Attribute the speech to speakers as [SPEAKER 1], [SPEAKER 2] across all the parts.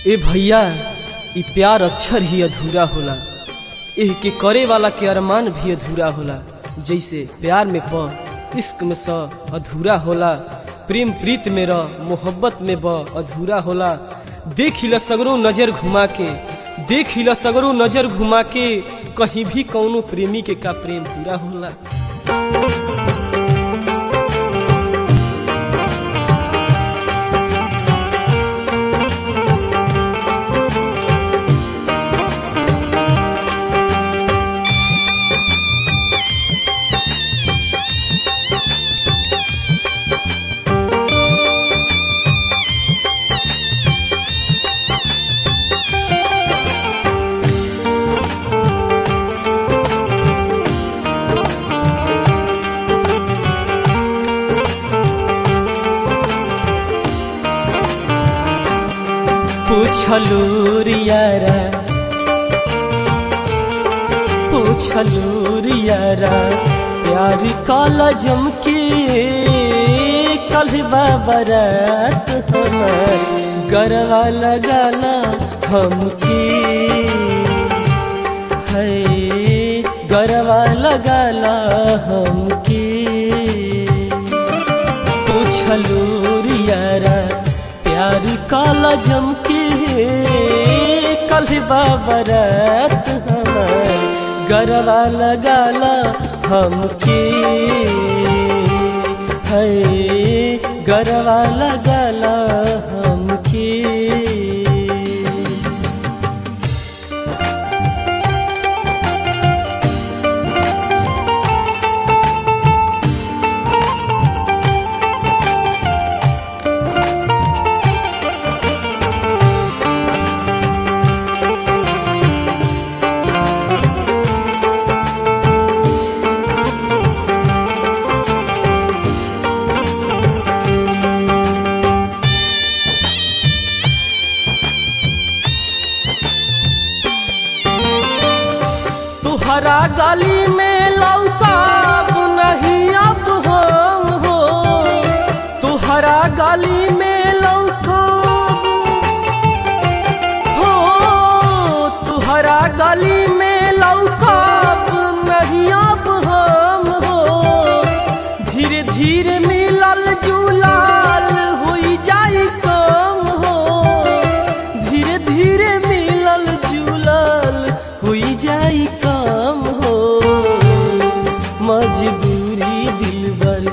[SPEAKER 1] ए भैया ई प्यार अक्षर ही अधूरा होला एह के करे वाला के अरमान भी अधूरा होला जैसे प्यार में प इश्क में स अधूरा होला प्रेम प्रीत में र मोहब्बत में ब अधूरा होला देख हिला सगरो नजर घुमा के देख हिला सगरो नजर घुमा के कहीं भी कौनो प्रेमी के का प्रेम पूरा होला पूछलू रियारा पूछलू रियारा प्यार काला जम के कल बाबरात हमार गरवा लगाला हमके है गरवा लगाला हमके पूछलू रियारा प्यार काला जम के कल बाबरात हमार गरवा लगाला हमके है गरवा लगाला हमके तुहरा गली में लौकाब नहीं अब हम हो तुहरा गली में लौकाब हो तुहरा गली में लौकाब नहीं अब हम हो धीरे धीरे मिलल जुलाल हुई जाई कम हो धीरे धीरे मिलल जुलाल हुई जाई काम हो मजबूरी दिलबर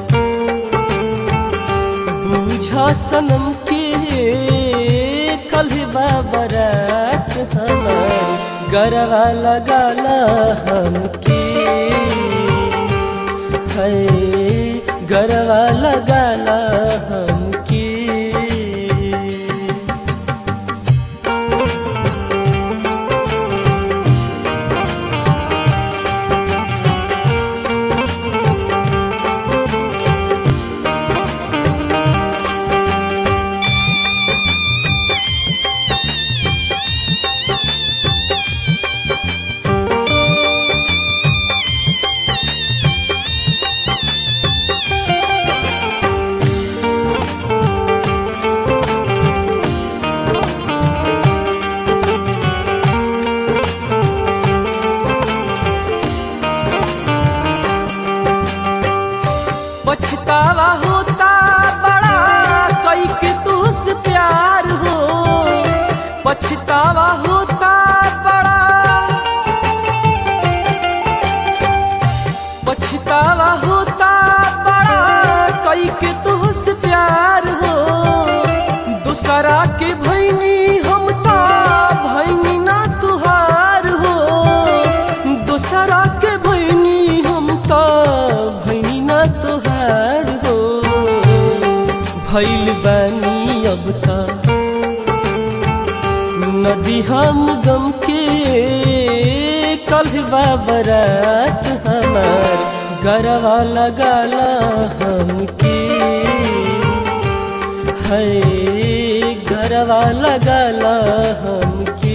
[SPEAKER 1] बूझा सनम के कल बाबरात हमार गरवा लगाला हमके है गरवा लगाला हमके पछतावा होता बड़ा कई के तुझसे प्यार हो पछतावा होता बड़ा पछतावा होता बड़ा कई के तुझसे प्यार हो दूसरा के भैनी हम ता भैनी ना तुहार हो दूसरा के भैनी हम ता भैनी ना तुहार हो भैल बानी अब ता नदी हम गम के कल बाबरात हमार गरवा लगाला हमके है गरवा लगाला हमके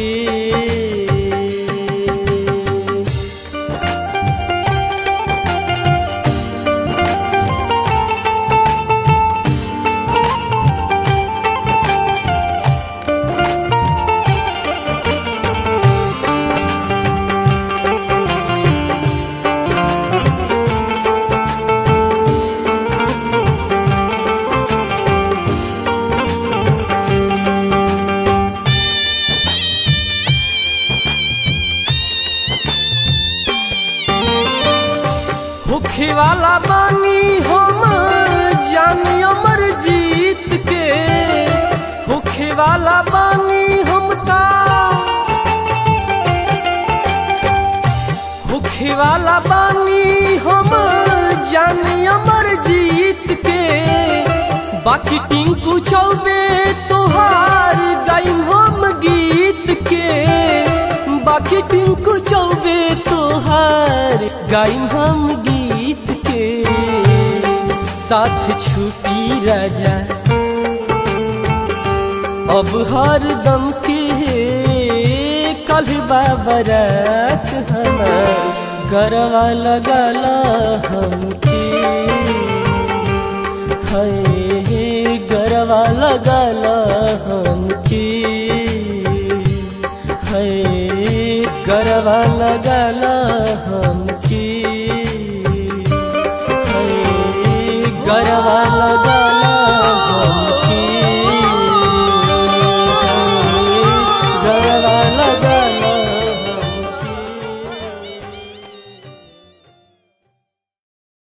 [SPEAKER 1] वाला बानी हमका होखे वाला बानी हम जानी अमर जीत के बाकी टिंकू चौबे तोहार गाइम हम गीत के बाकी टिंकू चौबे तोहार गाइम हम गीत के साथ छुपी राजा अब हर दम के कल बाबरात हमार गरवा लगला हमके है गरवा लगला हमके है गरवा लगला हमके है गरवा लगा